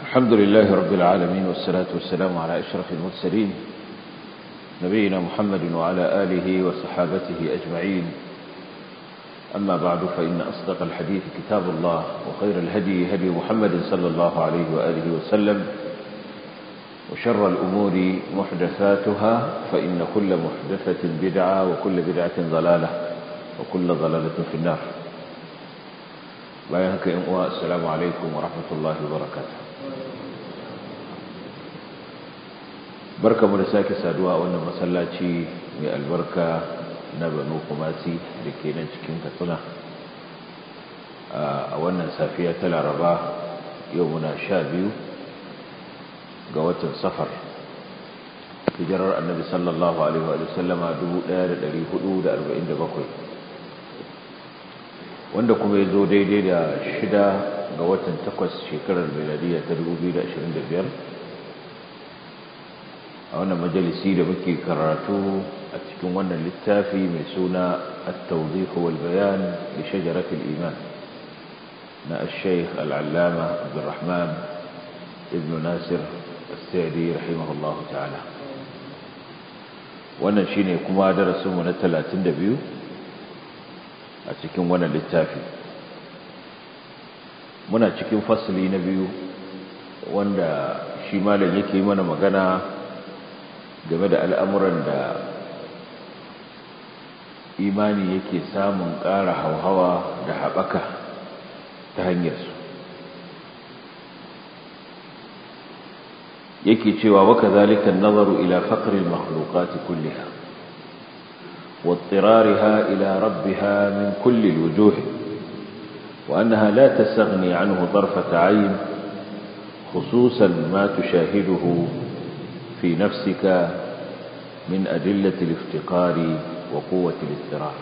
الحمد لله رب العالمين والصلاة والسلام على أشرف المرسلين نبينا محمد وعلى آله وصحابته أجمعين أما بعد فإن أصدق الحديث كتاب الله وخير الهدي هدي محمد صلى الله عليه وآله وسلم وشر الأمور محدثاتها فإن كل محدثة بدعة وكل بدعة ضلالة وكل ضلالة في النار bayan haka yin uwa assalamu alaikum wa rahmatullahi wa barakatuh barkamu da sake saduwa a wannan masallaci mai albarka na banu kumasi da ke nan cikin katsina a wannan safiya ta laraba yau muna sha biyu ga watan safar hijirar annabi sallallahu alaihi wa sallama 1447 wanda kuma ya zo daidai da shida ga watan takwas shekarar miladiya ta 2025 a wannan majalisi da muke karatu a cikin wannan littafi mai suna at-tawdih wal bayan li shajarat al-iman na al-shaykh al-allama Abdurrahman ibn Nasir as-Sa'di rahimahullahu ta'ala wannan shine kuma darasin mu na 32 a cikin wannan littafi muna cikin fasali na biyu wanda shi malam yake mana magana game da al'amuran da imani yake samun ƙara hauhawa da haɓaka ta hanyarsu yake cewa waka zalikan nazaru ila faƙarin makhlukati kulliha واضطرارها إلى ربها من كل الوجوه وأنها لا تستغني عنه طرفة عين خصوصا ما تشاهده في نفسك من أدلة الافتقار وقوة الاضطرار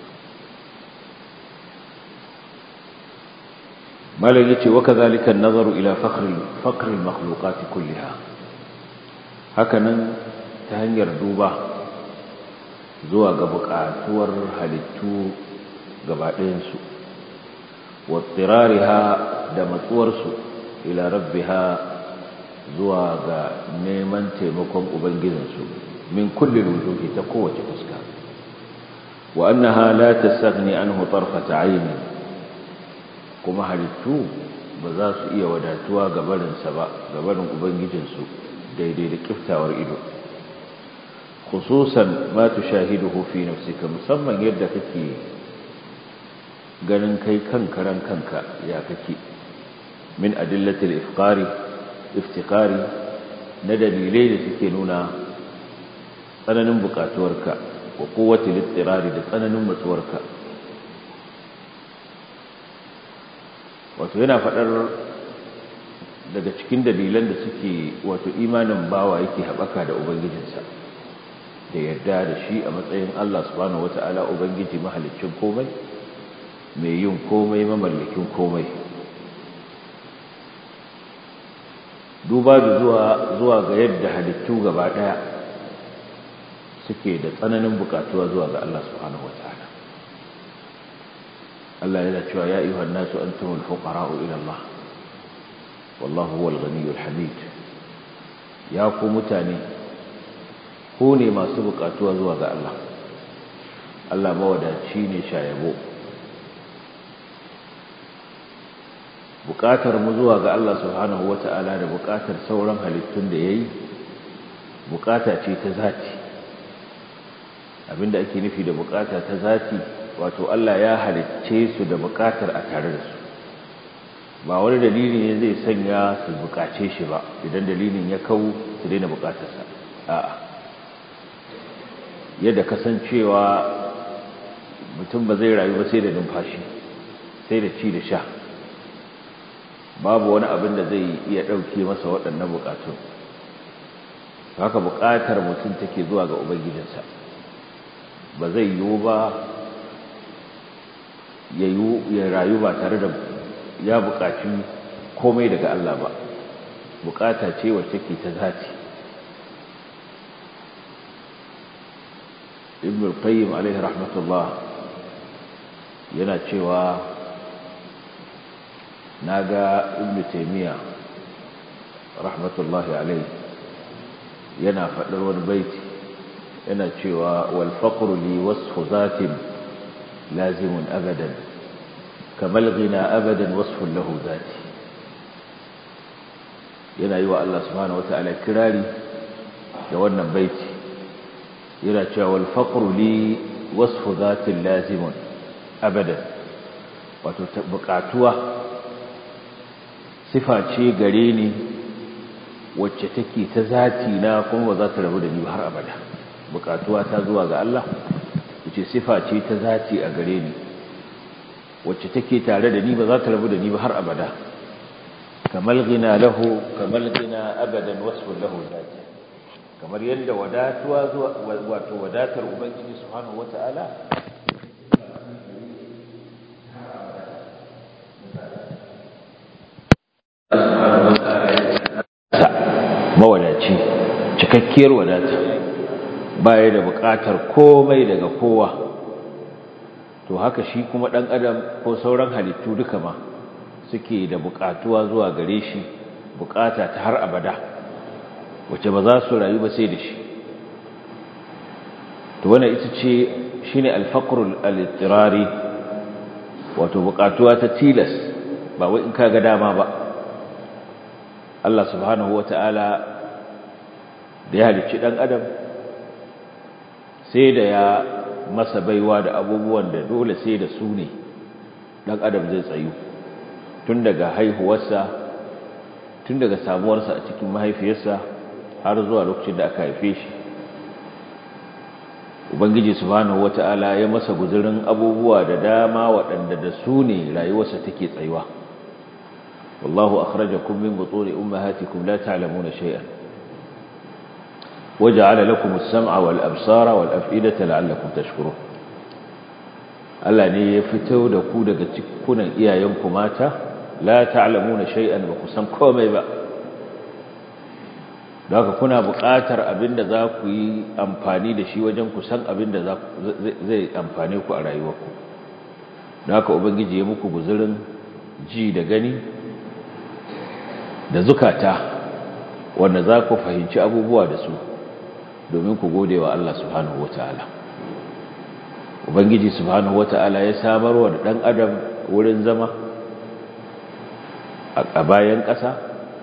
ما لقيت وكذلك النظر إلى فقر, فقر المخلوقات كلها هكذا تهنير دوبه zuwa ga buƙatuwar halittu gabaɗayansu wattirariha da matsuwarsu ila rabbiha zuwa ga neman taimakon ubangijinsu min kullum wujuhi ta kowace fuska wa annaha la tastaghni anhu tarfata ayni kuma halittu ba za su iya wadatuwa gabarinsa ba gabarin ubangijinsu daidai da kiftawar ido khususan ma tushahiduhu fi nafsika musamman yadda kake ganin kai kanka ran kanka ya kake min adillati al-ifqari iftiqari na dalilai da suke nuna tsananin bukatuwarka wa quwwati al-ittirari da tsananin matsuwarka wato yana fadar daga cikin dalilan da suke wato imanin bawa yake haɓaka da ubangijinsa da yarda da shi a matsayin Allah subhanahu wata'ala ubangiji mahalicin komai mai yin komai mamallakin komai duba da zuwa zuwa ga yadda halittu gaba daya suke da tsananin bukatuwa zuwa ga Allah subhanahu wata'ala Allah yana cewa ya ayyuhan nasu antumul fuqara'u ila Allah wallahu huwal ghaniyyul hamid ya ku mutane ko ne masu bukatuwa zuwa ga Allah Allah mawadaci ne shayabo bukatar mu zuwa ga Allah subhanahu wata'ala da bukatar sauran halittun da yayi bukata ce ta zati abinda ake nufi da bukata ta zati wato Allah ya halicce su da bukatar a tare da su ba wani dalili ne zai sanya su bukace shi ba idan dalilin ya kawo su daina bukatarsa a'a yadda kasancewa mutum ba zai rayu ba sai da numfashi sai da ci da sha babu wani abin da zai iya ɗauke masa waɗannan buƙatun haka buƙatar mutum take zuwa ga ubangijinsa ba zai yiwu ba ya rayu ba tare da ya buƙaci komai daga Allah ba buƙata ce wacce ke ta zati ibn al-qayyim alaihi rahmatullah yana cewa naga ibn taymiya rahmatullahi alaihi yana faɗar wani baiti yana cewa wal faqru li wasfu zatin lazimun abadan kamal ghina abadan wasfun lahu zati yana yi wa Allah subhanahu wata'ala kirari da wannan baiti yana cewa wal faqru li wasfu zatin lazimun abadan wato buƙatuwa sifa ce gare ni wacce take ta zati na kuma ba za ta rabu da ni har abada buƙatuwa ta zuwa ga Allah wace sifa ce ta zati a gare ni wacce take tare da ni ba za ta rabu da ni ba har abada kamal gina lahu kamal gina abadan wasfun lahu zati kamar yadda wadatuwa zuwa wato wadatar ubangiji subhanahu wataala mawadaci cikakkiyar wadata baya da buƙatar komai daga kowa to haka shi kuma ɗan adam ko sauran halittu duka ma suke da buƙatuwa zuwa gare shi buƙata ta har abada wacce ba za su rayu ba sai da shi to wannan ita ce shine al-faqrul al-ittirari wato buƙatuwa ta tilas ba wai in kaga dama ba Allah subhanahu wata'ala da ya halicci ɗan adam sai da ya masa baiwa da abubuwan da dole sai da su ne ɗan adam zai tsayu tun daga haihuwarsa tun daga samuwarsa a cikin mahaifiyarsa har zuwa lokacin da aka haife shi ubangiji subhanahu wata'ala ya masa guzurin abubuwa da dama waɗanda da su ne rayuwarsa take tsayuwa والله أخرجكم من بطون أمهاتكم لا تعلمون شيئا وجعل لكم السمع والأبصار والأفئدة لعلكم تشكرون Allah ne ya fito da ku daga cikunan iyayenku mata la ta'lamuna shay'an ba ku san komai ba haka kuna buƙatar abinda za ku yi amfani da shi wajen ku san abinda zai amfane ku a rayuwarku haka ubangiji ya muku guzurin ji da gani da zukata wanda za ku fahimci abubuwa da su domin ku gode wa Allah subhanahu wata'ala ubangiji subhanahu wata'ala ya samarwa da ɗan adam wurin zama a bayan ƙasa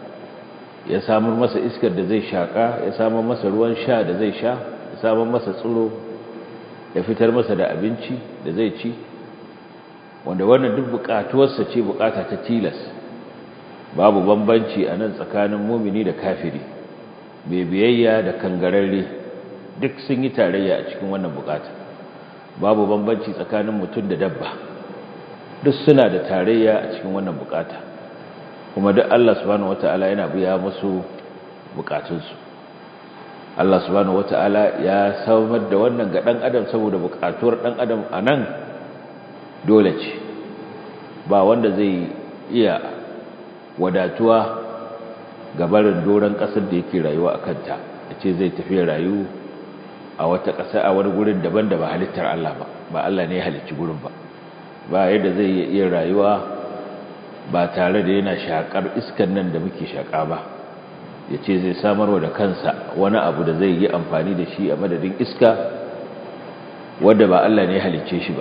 ya samar masa iskar da zai shaƙa ya samar masa ruwan sha da zai sha ya samar masa tsiro ya fitar masa da abinci da zai ci wanda wannan duk buƙatuwarsa ce buƙata ta tilas babu bambanci a nan tsakanin mumini da kafiri mai biyayya da kangararre duk sun yi tarayya a cikin wannan bukata babu bambanci tsakanin mutum da dabba duk suna da tarayya a cikin wannan bukata kuma duk Allah subhanahu wataala yana biya musu bukatunsu Allah subhanahu wataala ya samar da wannan ga dan adam saboda bukatuwar dan adam anan dole ce ba wanda zai iya wadatuwa ga barin doron ƙasar da yake rayuwa a kanta da ce zai tafi rayu a wata ƙasa a wani gurin daban da ba halittar Allah ba ba Allah ne ya halicci gurin ba ba yadda zai iya rayuwa ba tare da yana shakar iskan nan da muke shaka ba ya ce zai samarwa da kansa wani abu da zai yi amfani da shi a madadin iska wadda ba Allah ne ya halicce shi ba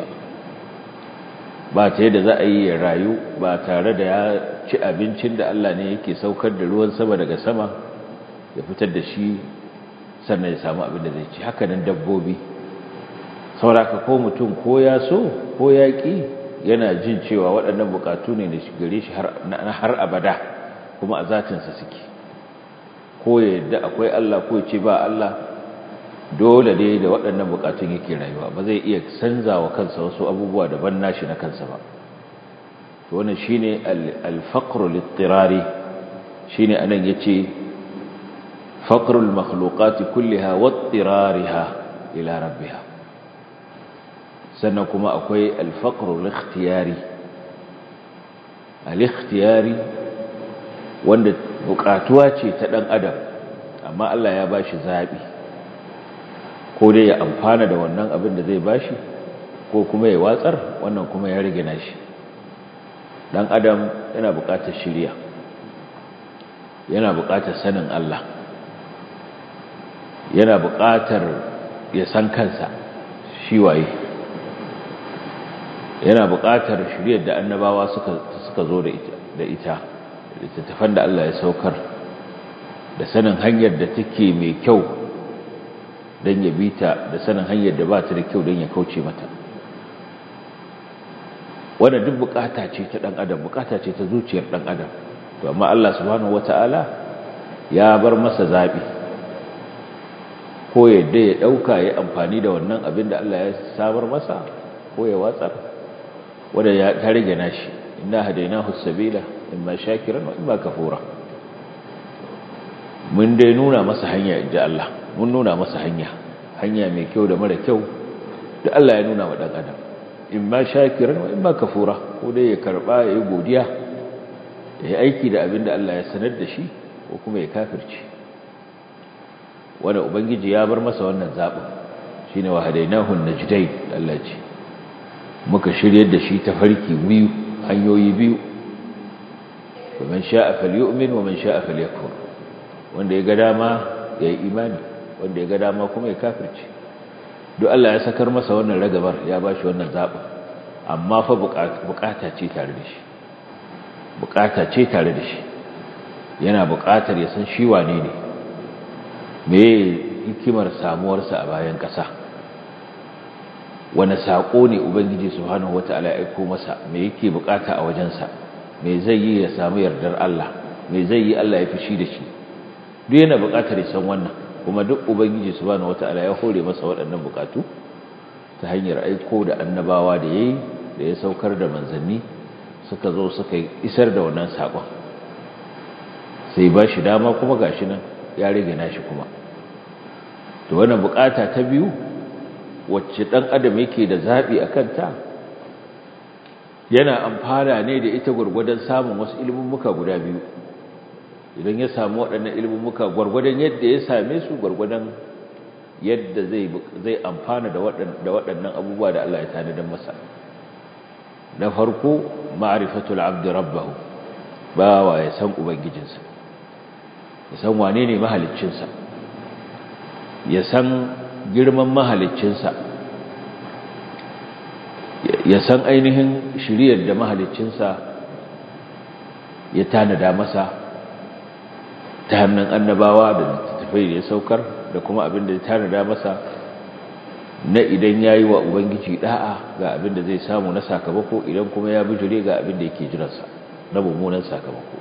ba ta yadda za a yi ya rayu ba tare da ya ci abincin da Allah ne yake saukar da ruwan sama daga sama ya fitar da shi sannan ya samu abin da zai ci haka nan dabbobi sauraka ko mutum ko ya so ko ya ƙi yana jin cewa waɗannan buƙatu ne da gare shi har abada kuma a zatinsa suke ko ya yadda akwai Allah ko ya ce ba Allah dole ne da waɗannan buƙatun yake rayuwa ba zai iya canza wa kansa wasu abubuwa daban nashi na kansa ba to wannan shine al-faqr al-ittirari shine anan yace faqr al-makhluqat kullaha wa ittirariha ila rabbiha sannan kuma akwai al-faqr al-ikhtiyari al-ikhtiyari wanda bukatuwa ce ta dan adam amma Allah ya bashi zabi ko dai ya amfana da wannan abin da zai bashi ko kuma ya watsar wannan kuma ya rage nashi dan adam yana buƙatar shiriya yana buƙatar sanin Allah yana buƙatar ya san kansa shi waye yana buƙatar shiryar da annabawa suka suka zo da ita da ita littattafan da Allah ya saukar da sanin hanyar da take mai kyau don ya bita da sanin hanyar da ba ta da kyau don ya kauce mata wadda duk bukata ce ta dan adam bukata ce ta zuciyar dan adam to amma Allah subhanahu wataala ya bar masa zabi ko yadda ya dauka ya amfani da wannan abin da Allah ya sabar masa ko ya watsar wanda ya ta rage nashi inna hadainahu sabila imma shakiran wa imma kafura mun dai nuna masa hanya inda Allah mun nuna masa hanya hanya mai kyau da mara kyau da Allah ya nuna wa dan adam imma shakiran wa imma kafura ko dai ya karba ya yi godiya ya yi aiki da abin da Allah ya sanar da shi ko kuma ya kafirce wanda ubangiji ya bar masa wannan zaɓin shine wa hadainahu najdain Allah ce muka shiryar da shi ta farki biyu hanyoyi biyu man sha'a falyu'min wa man sha'a falyakfur wanda ya ga dama ya yi imani wanda ya ga dama kuma ya kafirce duk Allah ya sakar masa wannan ragabar ya bashi wannan zaɓin amma fa bukata ce tare da shi bukata ce tare da shi yana bukatar ya san shi wane ne me hikimar samuwarsa a bayan ƙasa wani saƙo ne ubangiji subhanahu wata'ala ya aiko masa me yake bukata a wajensa me zai yi ya samu yardar Allah me zai yi Allah ya fishi da shi duk yana bukatar ya san wannan kuma duk ubangiji subhanahu wata'ala ya hore masa waɗannan bukatu ta hanyar aiko da annabawa da yayi da ya saukar da manzanni suka zo suka isar da wannan saƙon sai ba shi dama kuma gashi nan ya rage nashi kuma to wannan bukata ta biyu wacce dan adam yake da zabi akan ta yana amfana ne da ita gurgurdan samun wasu ilmummuka guda biyu idan ya samu waɗannan ilmummuka gurgurdan yadda ya same su gurgurdan yadda zai zai amfana da waɗannan da waɗannan abubuwa da Allah ya tanadar masa na farko ma'rifatul abd rabbahu bawa ya san ubangijinsa ya san wane ne mahaliccinsa ya san girman mahaliccinsa ya san ainihin shiriyar da mahaliccinsa ya tanada masa ta hannun annabawa da littattafai da ya saukar da kuma abin da ya tanada masa na idan ya yi wa ubangiji da'a ga abin da zai samu na sakamako idan kuma ya bijire ga abin da yake jiransa na mummunan sakamako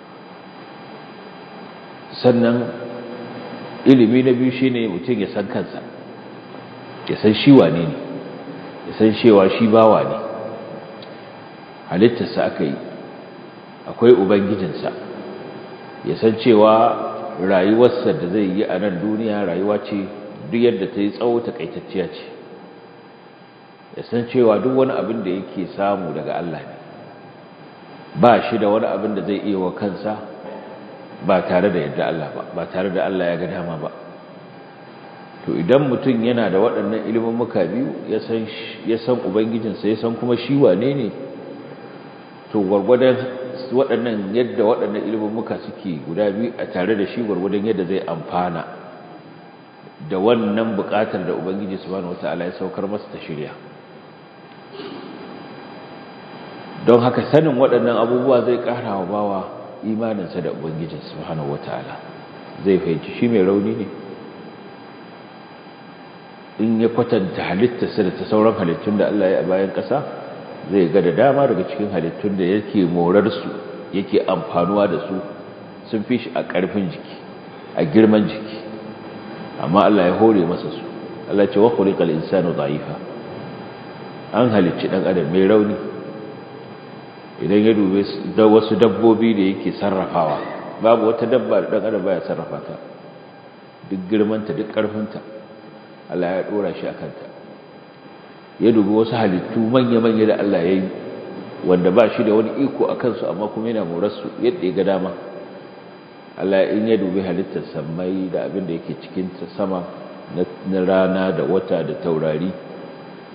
sannan ilimi na biyu shine mutum ya san kansa ya san shi wane ne ya san cewa shi bawa ne halittarsa aka yi akwai ubangijinsa ya san cewa rayuwarsa da zai yi a nan duniya rayuwa ce duk yadda ta yi tsawo takaitacciya ce ya san cewa duk wani abin da yake samu daga Allah ne ba shi da wani abin da zai iya wa kansa ba tare da yadda Allah ba ba tare da Allah ya ga dama ba to idan mutum yana da waɗannan ilimin muka biyu ya san ya san ubangijinsa ya san kuma shi wane ne to gwargwadon waɗannan yadda waɗannan ilimin muka suke guda biyu a tare da shi gwargwadon yadda zai amfana da wannan buƙatar da ubangiji subhanahu wataala ya saukar masa ta shirya don haka sanin waɗannan abubuwa zai ƙara wa bawa imaninsa da ubangijin subhanahu wataala zai fahimci shi mai rauni ne in ya kwatanta halittarsa da ta sauran halittun da Allah ya a bayan ƙasa zai ga da dama daga cikin halittun da yake morarsu yake amfanuwa da su sun fi shi a ƙarfin jiki a girman jiki amma Allah ya hore masa su Allah ce wa khuliqal insanu dha'ifa an halicci dan adam mai rauni idan ya dube da wasu dabbobi da yake sarrafawa babu wata dabba da dan adam baya sarrafa ta duk girmanta duk ƙarfinta Allah ya dora shi akan ta ya dubi wasu halittu manya-manya da Allah ya yi wanda ba shi da wani iko a kansu amma kuma yana morarsu yadda ya ga dama Allah in ya dubi halittar sammai da abin da yake cikin sama na rana da wata da taurari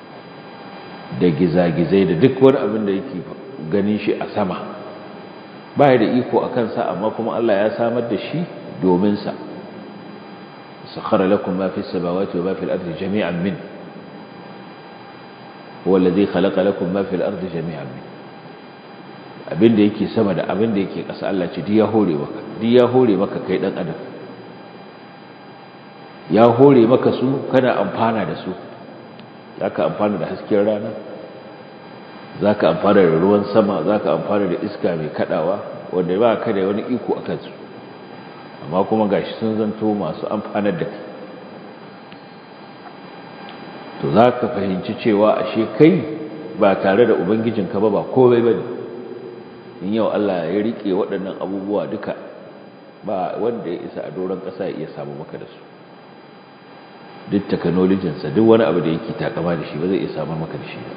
da gizagizai da duk wani abin da yake ganin shi a sama baya da iko a kansa amma kuma Allah ya samar da shi domin sa sakhara lakum ma fis samawati wa ma fil ardi jami'an min huwa alladhi khalaqa lakum ma fil ardi jami'an min abinda yake sama da abinda yake ƙasa Allah ce duk ya hore maka duk ya hore maka kai dan adam ya hore maka su kana amfana da su zaka amfana da hasken rana zaka amfana da ruwan sama zaka amfana da iska mai kadawa wanda ba ka da wani iko akan su amma kuma gashi sun zanto masu amfanar da kai to zaka fahimci cewa ashe kai ba tare da ubangijinka ba ba komai bane in yau Allah ya rike waɗannan abubuwa duka ba wanda ya isa a doron ƙasa ya iya samu maka da su duk technologinsa duk wani abu da yake takama da shi ba zai iya samar maka da shi ba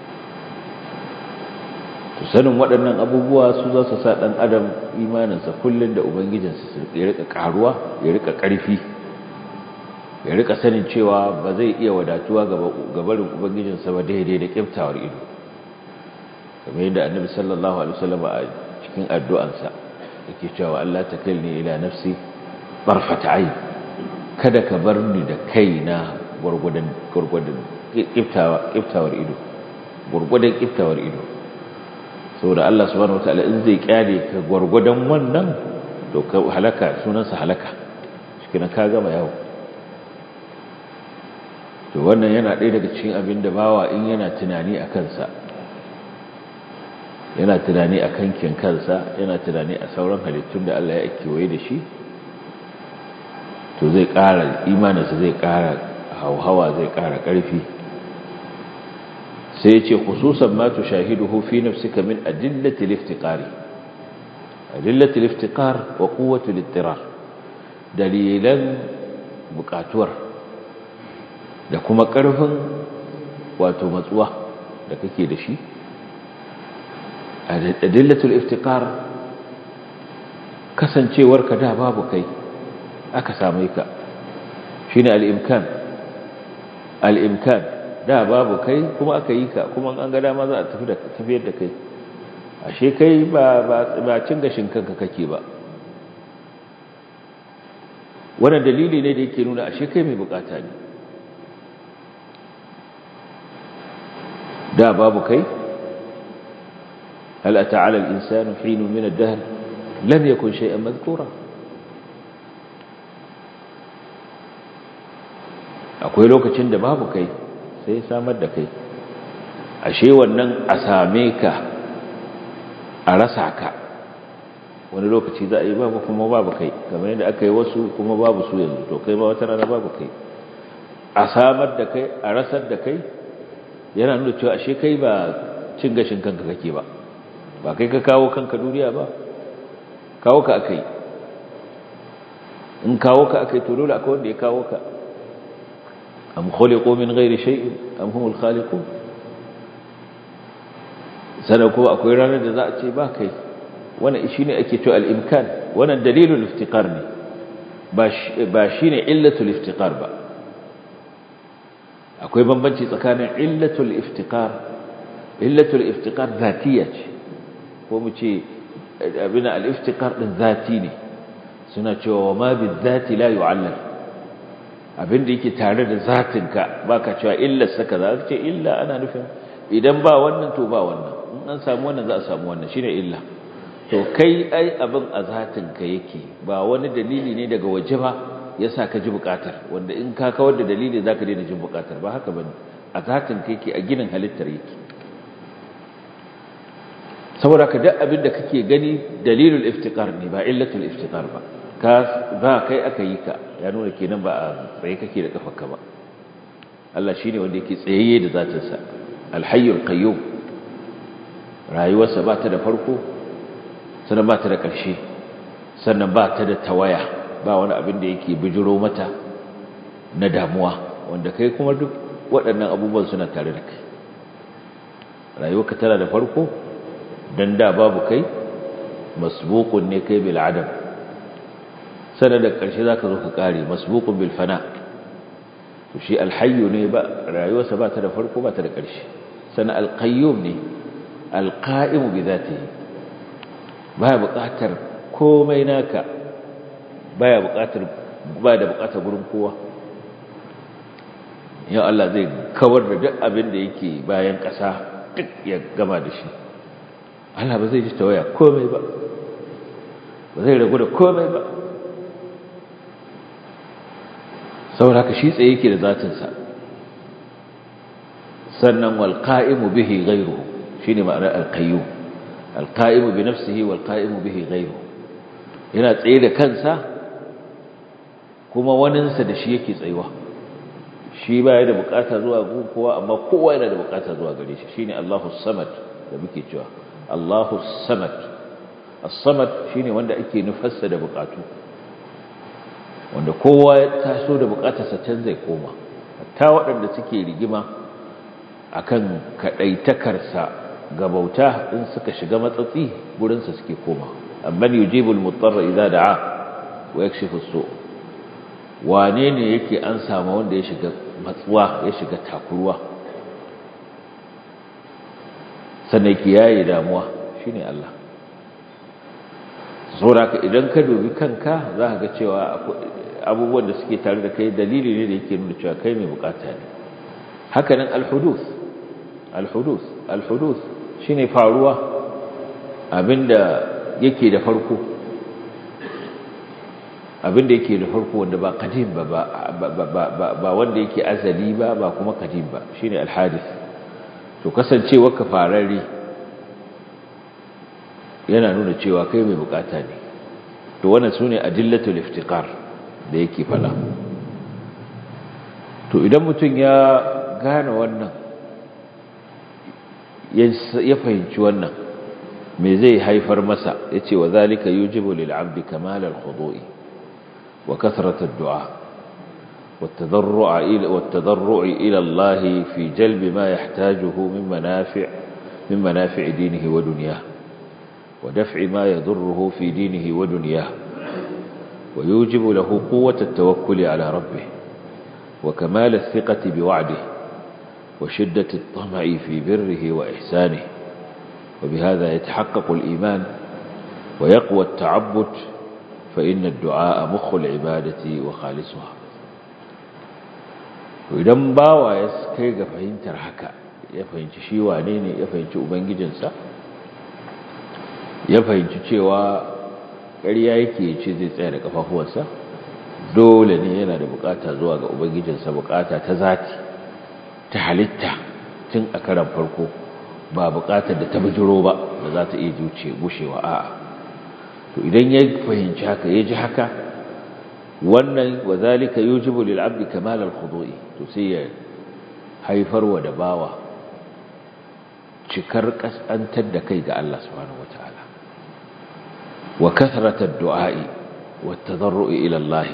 to sanin waɗannan abubuwa su za su sa ɗan adam imaninsa kullum da ubangijinsa su ya rika ƙaruwa ya rika ƙarfi ya rika sanin cewa ba zai iya wadatuwa ga barin ubangijinsa ba daidai da ƙiftawar ido kamar yadda annabi sallallahu alaihi wasallam a cikin addu'ansa yake cewa Allah takilni ila nafsi barfata ayn kada ka bar ni da kaina gurgudan gurgudan kiftawa kiftawar ido gurgudan kiftawar ido saboda Allah subhanahu wataala in zai kyale ka gurgudan wannan to ka halaka sunansa halaka cikin ka gama yawo to wannan yana ɗaya daga cikin abin da bawa in yana tunani a kansa yana tunani a kankin kansa yana tunani a sauran halittun da Allah ya kewaye da shi to zai ƙara imaninsa zai ƙara hauhawa zai ƙara ƙarfi sai ya ce khususan ma tushahiduhu fi nafsika min adillati al-iftiqari adillati al-iftiqar wa quwwati al-ittirar dalilan buƙatuwar da kuma ƙarfin wato matsuwa da kake da shi adillatul iftiqar kasancewarka da babu kai aka same ka shine al-imkan al-imkan da babu kai kuma aka yi ka kuma an ga dama za a tafi da tafiyar da kai ashe kai ba ba cin gashin kanka kake ba wannan dalili ne da yake nuna ashe kai mai bukata ne da babu kai هل أتى على الإنسان حين من الدهر لم يكن شيئا مذكورا akwai lokacin da babu kai sai samar da kai ashe wannan a same ka a rasa ka wani lokaci za a yi babu kuma babu kai kamar yadda aka yi wasu kuma babu su yanzu to kai ma wata rana babu kai a samar da kai a rasar da kai yana nuna cewa ashe kai ba cin gashin kanka kake ba ba kai ka kawo kanka duniya ba kawo ka akai in kawo ka akai to dole akwai wanda ya kawo ka am khuliqu min ghairi shay'in am humul khaliqun sanan kuma akwai ranar da za a ce ba kai wannan shine ake cewa al-imkan wannan dalilul iftiqar ne ba shine illatul iftiqar ba akwai bambanci tsakanin illatul iftiqar illatul iftiqar zatiyya ce ko mu ce abin al-iftiqar din zati ne suna cewa wa ma bi zati la yu'allal abin da yake tare da zatinka baka cewa illa saka za ka ce illa ana nufin idan ba wannan to ba wannan in an samu wannan za a samu wannan shine illa to kai ai abin a zatinka yake ba wani dalili ne daga waje ba yasa ka ji bukatar wanda in ka kawar da dalili zaka daina jin bukatar ba haka bane a zatinka yake a ginin halittar yake saboda ka duk abin da kake gani dalilul iftiqar ne ba illatul iftiqar ba ka ba kai aka yi ka ya nuna kenan ba a tsaye kake da kafarka ba Allah shine wanda yake tsayayye da zatin sa alhayyul qayyum rayuwarsa ba ta da farko sannan ba ta da ƙarshe sannan ba ta da tawaya ba wani abin da yake bijiro mata na damuwa wanda kai kuma duk waɗannan abubuwan suna tare da kai rayuwarka tana da farko dan da babu kai masbuqun ne kai bil adam sanar da ƙarshe zaka zo ka kare masbuqun bil fana to shi alhayyu ne ba rayuwarsa ba ta da farko ba ta da ƙarshe sana alqayyum ne alqa'im bi zatihi baya buƙatar komai naka baya buƙatar ba da buƙatar gurin kowa yau Allah zai kawar da duk abin da yake bayan ƙasa duk ya gama da shi Allah ba zai ji tawaya komai ba ba zai ragu da komai ba saboda haka shi tsaye yake da zatinsa sannan wal qa'imu bihi ghayruhu shine ma'anar al qayyum al qa'imu bi nafsihi wal qa'imu bihi ghayruhu yana tsaye da kansa kuma waninsa da shi yake tsayuwa shi ba ya da bukata zuwa gun kowa amma kowa yana da bukata zuwa gare shi shine Allahu samad da muke cewa Allahu samad as-samad shine wanda ake nufarsa da bukatu wanda kowa ya taso da bukatarsa can zai koma ta waɗanda suke rigima akan kaɗaitakarsa ga bauta in suka shiga matsatsi gurinsa suke koma amman yujibul mutarra idza da'a wa yakshifu su wane ne yake an samu wanda ya shiga matsuwa ya shiga takuruwa sannan ki yayi damuwa shine Allah saboda idan ka dubi kanka za ka ga cewa abubuwan da suke tare da kai dalili ne da yake nuna cewa kai mai bukata ne hakanan alhuduth alhuduth alhuduth shine faruwa abinda yake da farko abinda yake da farko wanda ba qadim ba ba wanda yake azali ba ba kuma qadim ba shine alhadith to kasancewa ka fararri yana nuna cewa kai mai bukata ne to wannan sune adillatul iftiqar da yake fada to idan mutum ya gane wannan ya fahimci wannan me zai haifar masa yace wa zalika yujibu lil abdi kamal al khudu'i wa kathrat ad du'a والتضرع إلى والتضرع إلى الله في جلب ما يحتاجه من منافع من منافع دينه ودنياه ودفع ما يضره في دينه ودنياه ويوجب له قوة التوكل على ربه وكمال الثقة بوعده وشدة الطمع في بره وإحسانه وبهذا يتحقق الإيمان ويقوى التعبد فإن الدعاء مخ العبادة وخالصها idan bawa ya kai ga fahimtar haka ya fahimci shi wane ne ya fahimci ubangijinsa ya fahimci cewa ƙarya yake ce zai tsaya da kafafuwansa dole ne yana da bukata zuwa ga ubangijinsa bukata ta zati ta halitta tun a karan farko ba bukatar da ta bijiro ba da za ta iya zuce gushewa a'a to idan ya fahimci haka ya ji haka wannan wa zalika yujibu lil abdi kamal al khudu'i to sai ya haifar wa da bawa cikar kasantar da kai ga Allah subhanahu wataala wa kathrat ad-du'a'i wa at-tadarru'i ila Allah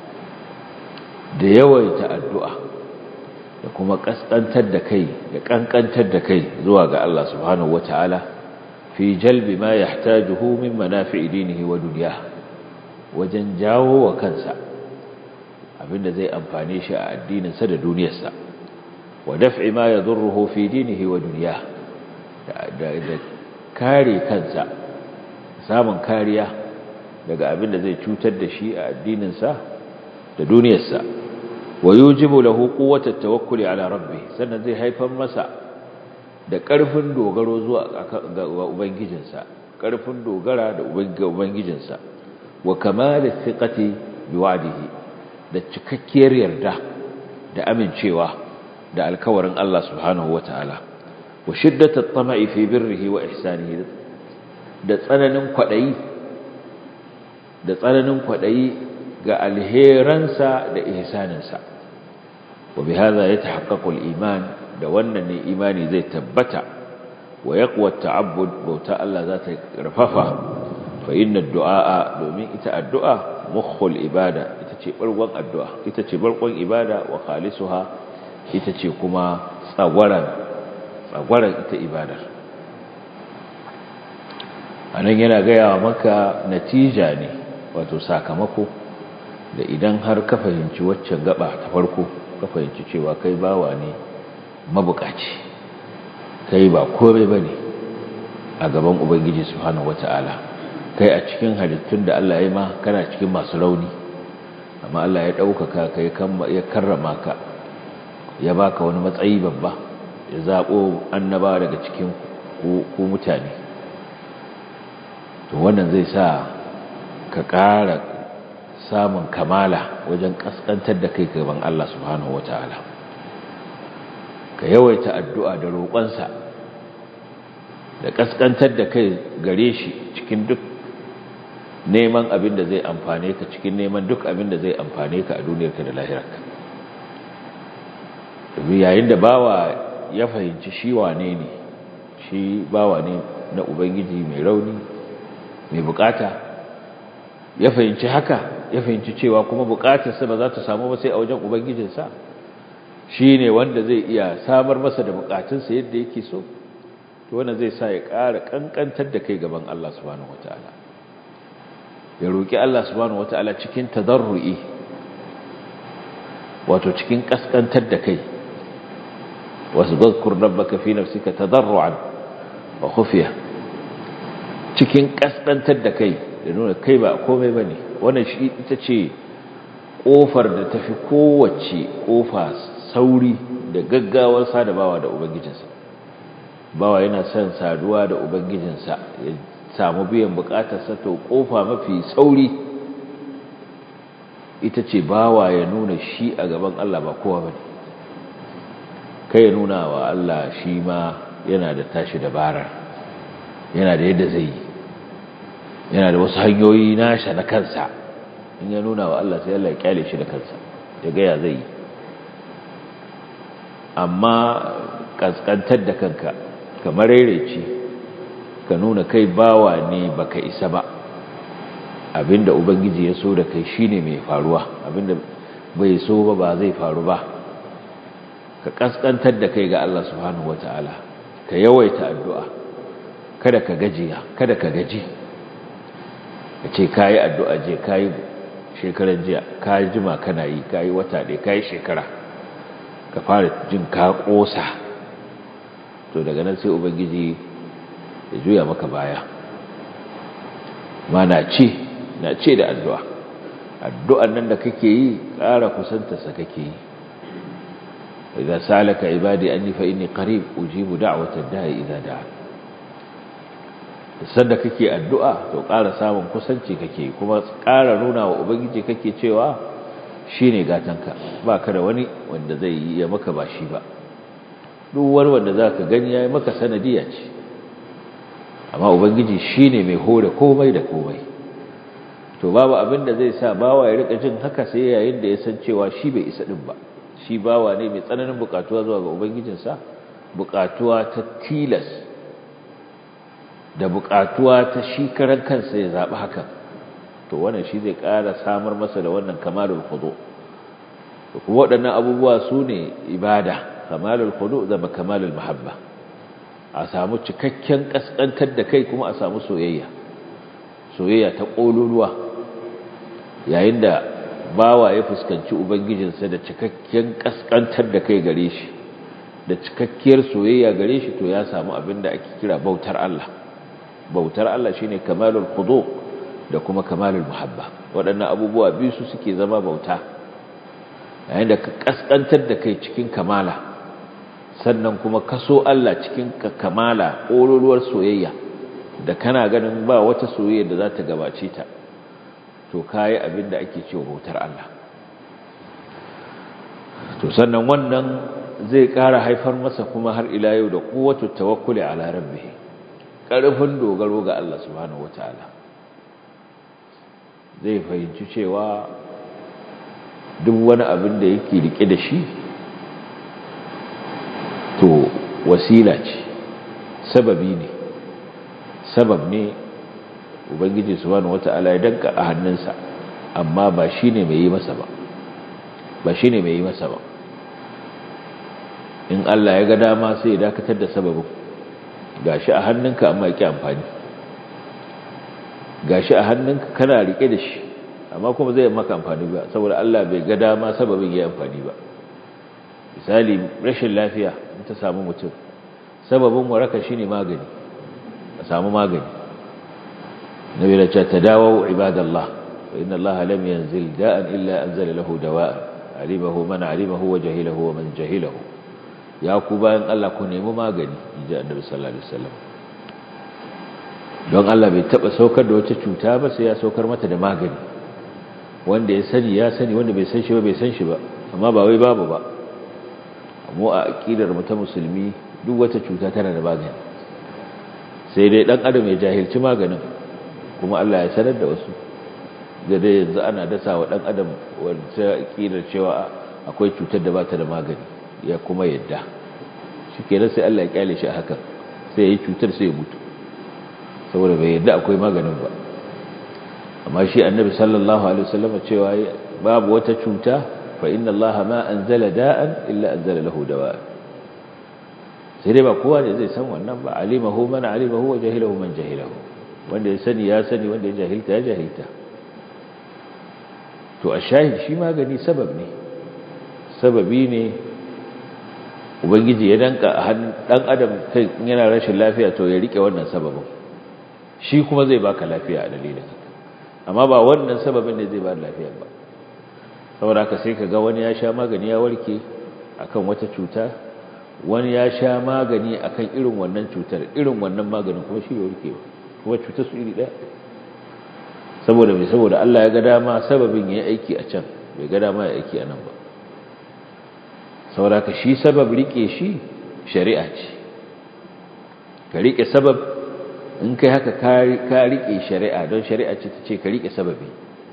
da yawaita addu'a da kuma kaskantar da kai da kankantar da kai zuwa ga Allah subhanahu wataala fi jalbi ma yahtajuhu min manafi'i dinihi wa dunyahi wajen jawo wa kansa abinda zai amfane shi a addininsa da duniyarsa wa daf'i ma yadurruhu fi dinihi wa dunyahi da kare kansa samun kariya daga abin da zai cutar da shi a addininsa da duniyarsa wa yujibu lahu quwwata tawakkuli ala rabbih sannan zai haifar masa da ƙarfin dogaro zuwa ga ubangijinsa ƙarfin dogara da ubangijinsa wa kamalat thiqati biwa'dihi da cikakkiyar yarda da amincewa da alkawarin Allah subhanahu wataala wa shiddatat tama'i fi birrihi wa ihsanihi da tsananin kwadayi da tsananin kwadayi ga alheransa da ihsaninsa wa bihadha yatahaqqaqu al-iman da wannan ne imani zai tabbata wa yaqwa at-ta'abbud bauta Allah za ta karfafa fa inna ad-du'a domin ita addu'a mukhul ibada ita ce barkon addu'a ita ce barkon ibada wa khalisuha ita ce kuma tsagwaran tsagwaran ita ibadar anan yana gaya maka natija ne wato sakamako da idan har ka fahimci waccan gaba ta farko ka fahimci cewa kai bawa ne mabukaci kai ba komai bane a gaban ubangiji subhanahu wataala kai a cikin halittun da Allah ya ma kana cikin masu rauni amma Allah ya ɗaukaka ka ya karrama ka ya baka wani matsayi babba ya zaɓo annaba daga cikin ku mutane to wannan zai sa ka ƙara samun kamala wajen ƙasƙantar da kai gaban Allah subhanahu wata'ala ka yawaita addu'a da roƙonsa da ƙasƙantar da kai gare shi cikin duk neman abin da zai amfane ka cikin neman duk abin da zai amfane ka a duniyarka da lahirarka domin yayin da bawa ya fahimci shi wane ne shi bawa ne na ubangiji mai rauni mai bukata ya fahimci haka ya fahimci cewa kuma bukatarsa ba za ta samu ba sai a wajen ubangijinsa shi ne wanda zai iya samar masa da bukatunsa yadda yake so to wannan zai sa ya ƙara ƙanƙantar da kai gaban Allah subhanahu wataala ya roƙi Allah subhanahu wataala cikin tadarru'i wato cikin ƙasƙantar da kai wasu zazkur rabbaka fi nafsika tadarru'an wa khufiya cikin ƙasƙantar da kai da nuna kai ba komai bane wannan shi ita ce kofar da tafi kowace kofa sauri da gaggawar sadabawa da ubangijinsa bawa yana son saduwa da ubangijinsa ya samu biyan bukatarsa to kofa mafi sauri ita ce bawa ya nuna shi a gaban Allah ba kowa bane kai ya nuna wa Allah shi ma yana da tashi dabarar yana da yadda zai yi yana da wasu hanyoyi nasha na kansa in ya nuna wa Allah sai Allah ya kyale shi da kansa ya gaya zai yi amma kaskantar da kanka kamar rerece ka nuna kai bawa ne baka isa ba abinda ubangiji ya so da kai shine mai faruwa abinda bai so ba ba zai faru ba ka kaskantar da kai ga Allah subhanahu wataala ka yawaita addu'a kada ka gajiya kada ka gaji ka ce kayi addu'a je kayi shekaran jiya kayi jima kana yi kayi wata ɗaya kayi shekara ka fara jin ka ƙosa to daga nan sai ubangiji ya juya maka baya ma na ce na ce da addu'a addu'an nan da kake yi ƙara kusantarsa kake yi idan salaka ibadi an yi fa'ini ƙarib ujibu da'awatar da'i idan da'a sanda kake addu'a to ƙara samun kusanci kake kuma ƙara nuna wa ubangiji kake cewa shine gatanka ba ka da wani wanda zai yi ya maka ba shi ba duk wani wanda za ka gani ya yi maka sanadiya ce amma ubangiji shine mai hore komai da komai to babu abin da zai sa bawa ya rika jin haka sai yayin da ya san cewa shi bai isa din ba shi bawa ne mai tsananin bukatuwa zuwa ga ubangijinsa bukatuwa ta tilas da bukatuwa ta shi karan kansa ya zaɓi hakan to wannan shi zai ƙara samar masa da wannan kamalul khudu to kuma waɗannan abubuwa su ne ibada kamalul khudu da kamalul mahabba a samu cikakken kaskantar da kai kuma a samu soyayya soyayya ta ƙololuwa yayin da bawa ya fuskanci ubangijinsa da cikakken kaskantar da kai gare shi da cikakkiyar soyayya gare shi to ya samu abin da ake kira bautar Allah bautar Allah shine kamalul khudu da kuma kamalul muhabba waɗannan abubuwa biyu su suke zama bauta yayin da ka kaskantar da kai cikin kamala sannan kuma kaso Allah cikin kamala ƙololuwar soyayya da kana ganin ba wata soyayya da za ta gabace ta to kayi abin da ake cewa bautar Allah to sannan wannan zai ƙara haifar masa kuma har ila yau da quwwatu tawakkuli ala rabbih ƙarfin dogaro ga Allah subhanahu wataala zai fahimci cewa duk wani abin da yake rike da shi to wasila ce sababi ne sabab ne ubangiji subhanahu wata'ala ya danka a hannunsa amma ba shine mai yi masa ba ba shine mai yi masa ba in Allah ya ga dama sai ya dakatar da sababin gashi a hannunka amma yake amfani gashi a hannunka kana rike da shi amma kuma zai maka amfani ba saboda Allah bai ga dama sababin ya amfani ba misali rashin lafiya in ta samu mutum sababin waraka shine magani a samu magani nabi da ce tadawu ibadallah wa inna allaha lam yanzil da'an illa anzala lahu dawa'an alimahu man alimahu wa jahilahu wa man jahilahu ya ku bayan Allah ku nemi magani inji annabi sallallahu alaihi wasallam don Allah bai taba saukar da wata cuta ba sai ya saukar mata da magani wanda ya sani ya sani wanda bai san shi ba bai san shi ba amma ba wai babu ba mu a aqidar mu ta musulmi duk wata cuta tana da magani sai dai dan adam ya jahilci maganin kuma Allah ya sanar da wasu da dai yanzu ana dasa wa dan adam wanda aqidar cewa akwai cutar da ba ta da magani ya kuma yadda shikenan sai Allah ya kyale shi a hakan sai ya yi cutar sai ya mutu saboda bai yadda akwai maganin ba amma shi annabi sallallahu alaihi wasallam cewa babu wata cuta fa inna allaha ma anzala da'an illa anzala lahu dawa'an sai dai ba kowa ne zai san wannan ba alimahu man alimahu wa jahilahu man jahilahu wanda ya sani ya sani wanda ya jahilta ya jahilta to a shahid shi magani sabab ne sababi ne ubangiji ya danka a hannun dan adam kai yana rashin lafiya to ya rike wannan sababin shi kuma zai baka lafiya a dalilin haka amma ba wannan sababin ne zai ba lafiya ba saboda haka sai kaga wani ya sha magani ya warke akan wata cuta wani ya sha magani akan irin wannan cutar irin wannan maganin kuma shi bai warke ba kuma cutar su iri daya saboda mai saboda Allah ya ga dama sababin ya aiki a can bai ga dama ya aiki a nan ba saboda haka shi sabab rike shi shari'a ce ka rike sabab in kai haka ka riƙe shari'a don shari'a ce ta ce ka riƙe sababi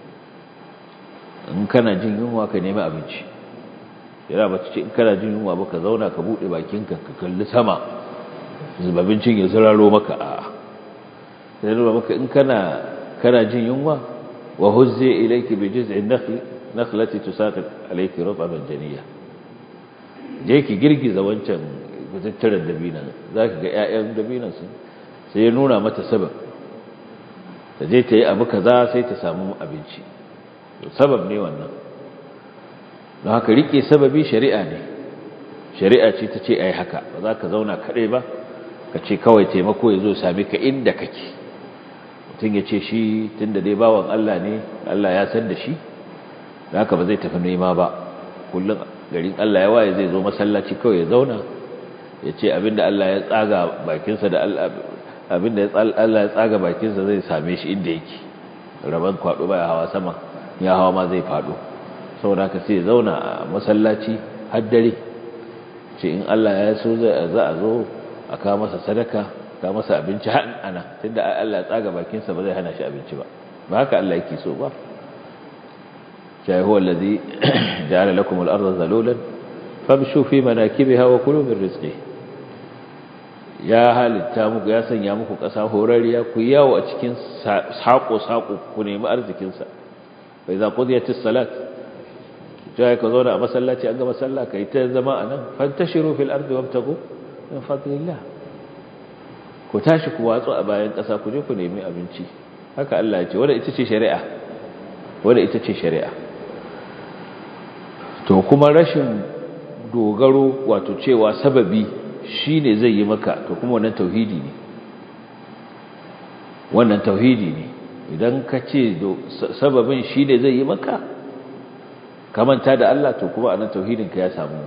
in kana jin yunwa ka nemi abinci yana ba ta ce in kana jin yunwa ba ka zauna ka buɗe bakinka ka kalli sama abincin ya ziraro maka a sai nuna maka in kana kana jin yunwa wa huzze ilayki bi jiz'in nakhli nakhlati tusaqit alayki rutban janiyya je ki girgiza wancan tattaran dabinan zaki ga ƴaƴan dabinan sun sai ya nuna mata sabab ta je ta yi abu kaza sai ta samu abinci sabab ne wannan don haka rike sababi shari'a ne shari'a ce ta ce ai haka ba za ka zauna kaɗai ba ka ce kawai taimako ya zo sami ka inda kake mutum ya ce shi tun da dai bawan Allah ne Allah ya san da shi da haka ba zai tafi nema ba kullum garin Allah ya waye zai zo masallaci kawai ya zauna ya ce abinda Allah ya tsaga bakinsa da abinda Allah ya tsaga bakinsa zai same shi inda yake rabon kwado baya hawa sama ya hawa ma zai fado saboda haka sai zauna a masallaci har dare ce in Allah ya so za a zo a kawo masa sadaka ka masa abinci har ana tunda Allah ya tsaga bakinsa ba zai hana shi abinci ba ba haka Allah yake so ba sai huwa allazi ja'ala lakum al-ardha zalulan famshu fi manakibiha wa kulu min rizqihi ya halitta muku ya sanya muku ƙasa horariya ku yawo a cikin saƙo-saƙo ku nemi arzikinsa bai za ƙudiyatis salat jaya ka zauna a masallaci an ga masalla ka yi ta zama a nan fantashiru fil ardi wabtagu min fadlillah ku tashi ku watsu a bayan ƙasa ku je ku nemi abinci haka Allah ya ce wanda ita ce shari'a wanda ita ce shari'a to kuma rashin dogaro wato cewa sababi shi ne zai yi maka to kuma wannan tauhidi ne wannan tauhidi ne idan ka ce sababin shi ne zai yi maka kamanta da Allah to kuma anan tauhidinka ya samu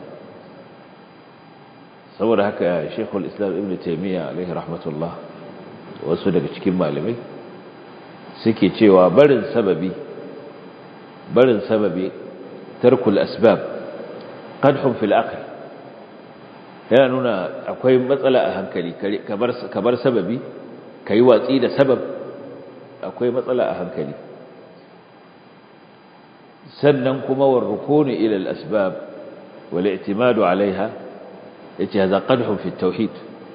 saboda haka shekul islam ibn taimiyya alaihi rahmatullah wasu daga cikin malamai suke cewa barin sababi barin sababi tarkul asbab qadhum fil aql yana nuna akwai matsala a hankali ka bar sababi ka yi watsi da sabab akwai matsala a hankali sannan kuma warrukuni ila al-asbab wal i'timadu alaiha yace hadha qadhun fi tauhid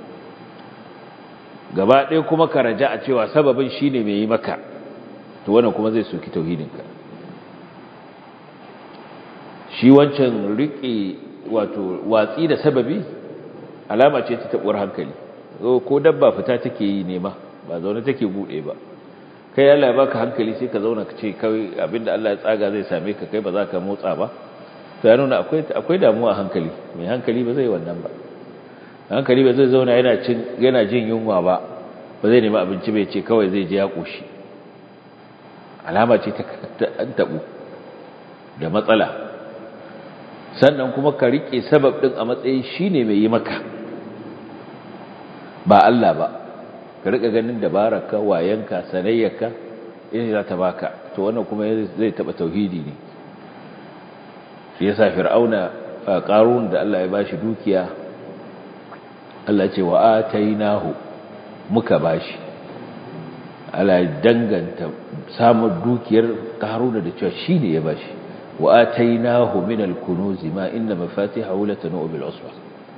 gaba ɗaya kuma ka raja a cewa sababin shine mai yi maka to wannan kuma zai soki tauhidinka shi wancan riƙe wato watsi da sababi alama ce ta tabuwar hankali ko dabba fita take yi nema ba zaune take bude ba kai Allah ya baka hankali sai ka zauna ka ce kai abinda Allah ya tsaga zai same ka kai ba za ka motsa ba to ya nuna akwai akwai damuwa hankali mai hankali ba zai wannan ba hankali ba zai zauna yana cin yana jin yunwa ba ba zai nemi abinci bai ce kawai zai je ya koshi alama ce ta an tabu da matsala sannan kuma ka rike sabab din a matsayin shine mai yi maka ba Allah ba ka rika ganin dabararka wayanka sanayyarka in za ta baka to wannan kuma zai taba tauhidi ne shi yasa fir'auna qarun da Allah ya bashi dukiya Allah ce wa atainahu muka bashi Allah ya danganta samun dukiyar qarun da cewa shine ya bashi wa atainahu min al-kunuz ma inna mafatihahu latanu bil usba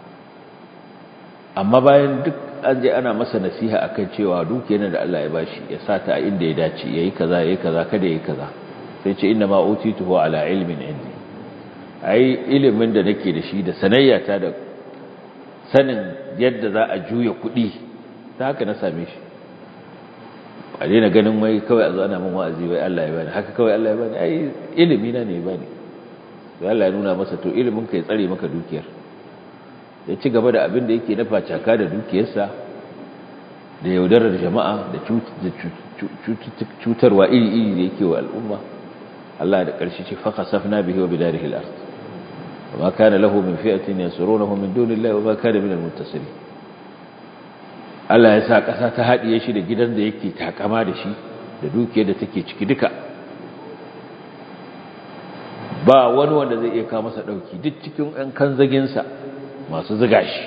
amma bayan duk an je ana masa nasiha akan cewa dukiyar da Allah ya bashi ya sata a inda ya dace yayi kaza yayi kaza kada yayi kaza sai ce inna ma utituhu ala ilmin indi ai ilimin da nake da shi da sanayyata da sanin yadda za a juya kuɗi ta haka na same shi a daina ganin wai kawai a zo ana min wa'azi wai Allah ya bani haka kawai Allah ya bani ai ilimi na ne ya bani sai Allah ya nuna masa to ilimin ka ya tsare maka dukiyar ya ci gaba da abin da yake na facaka da dukiyarsa da yaudarar jama'a da cutarwa iri-iri da yake wa al'umma Allah da ƙarshe ce faka safna bihi wa bidarihi al-ard wa ma kana lahu min fi'atin yansurunahu min dunillahi wa ma kana min al-muntasirin Allah ya sa ƙasa ta haɗiye shi da gidan da yake takama da shi da dukiyar da take ciki duka ba wani wanda zai iya kawo masa ɗauki duk cikin ɗan kanzaginsa masu ziga shi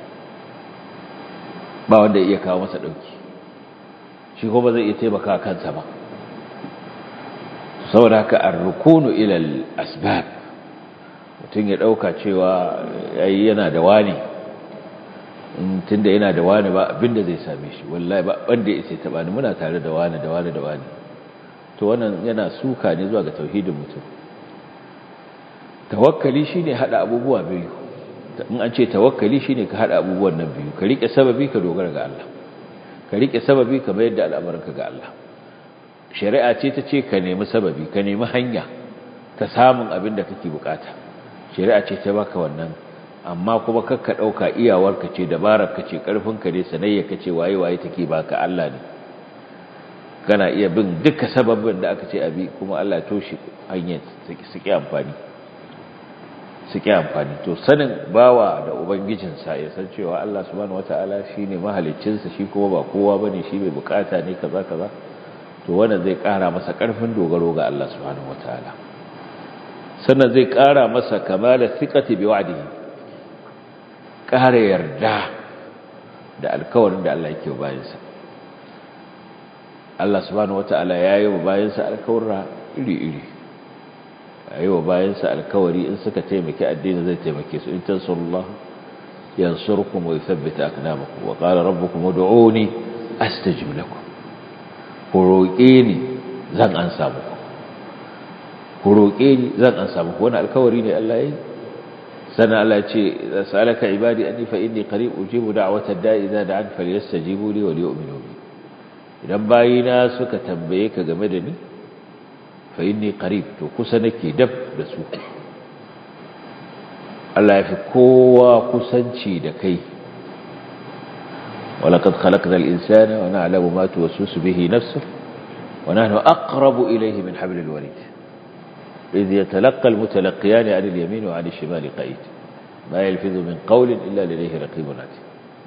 ba wanda iya kawo masa ɗauki shi ko ba zai iya taimaka kansa ba saboda haka ar-rukunu ila al-asbab mutum ya ɗauka cewa yayi yana da wani tunda yana da wani ba abinda zai same shi wallahi ba wanda ya sai taba ni muna tare da wani da wani da wani to wannan yana suka ne zuwa ga tauhidin mutum tawakkali shine hada abubuwa biyu in an ce tawakkali shine ka hada abubuwan nan biyu ka rike sababi ka dogara ga Allah ka rike sababi ka mayar da al'amuranka ga Allah shari'a ce ta ce ka nemi sababi ka nemi hanya ta samun abin da kake bukata shari'a ce ta baka wannan amma kuma kakka dauka iyawarka ce dabararka ce karfinka ne sanayya ce waye waye take baka Allah ne kana iya bin duka sababin da aka ce abi kuma Allah ya toshe hanyar su ki amfani su ƙi amfani to sanin bawa da ubangijinsa ya san cewa Allah subhanahu wata'ala shi ne mahaliccinsa shi kuma ba kowa ba ne shi mai bukata ne kaza kaza to wannan zai ƙara masa ƙarfin dogaro ga Allah subhanahu wata'ala sannan zai ƙara masa kamala thiqati bi wa'dihi ƙara yarda da alkawarin da Allah yake bayansa Allah subhanahu wata'ala ya yi wa bayansa alkawarra iri-iri yi wa bayansa alkawari in suka taimaki addini zai taimake su in tansurullah yansurkum wa yuthabbita aqdamakum wa qala rabbukum ud'uni astajib lakum ku roƙe ni zan ansa muku ku roƙe ni zan ansa muku wannan alkawari ne Allah yayi sana Allah ce salaka ibadi anni fa inni qarib ujibu da'wata da'i idza da'an falyastajibu li wa liyu'minu bi idan bayina suka tambaye ka game da ni fa inni qarib to kusa nake dab da su Allah ya fi kowa kusanci da kai walaqad khalaqna al-insana wa na'lamu ma tuwaswisu bihi nafsuhu wa nahnu aqrabu ilayhi min hablil warid idh yatalaqqa al-mutalaqqiyan 'an al-yamin wa 'an al-shimali qa'id ma yalfizu min qawlin illa ladayhi raqibun 'atid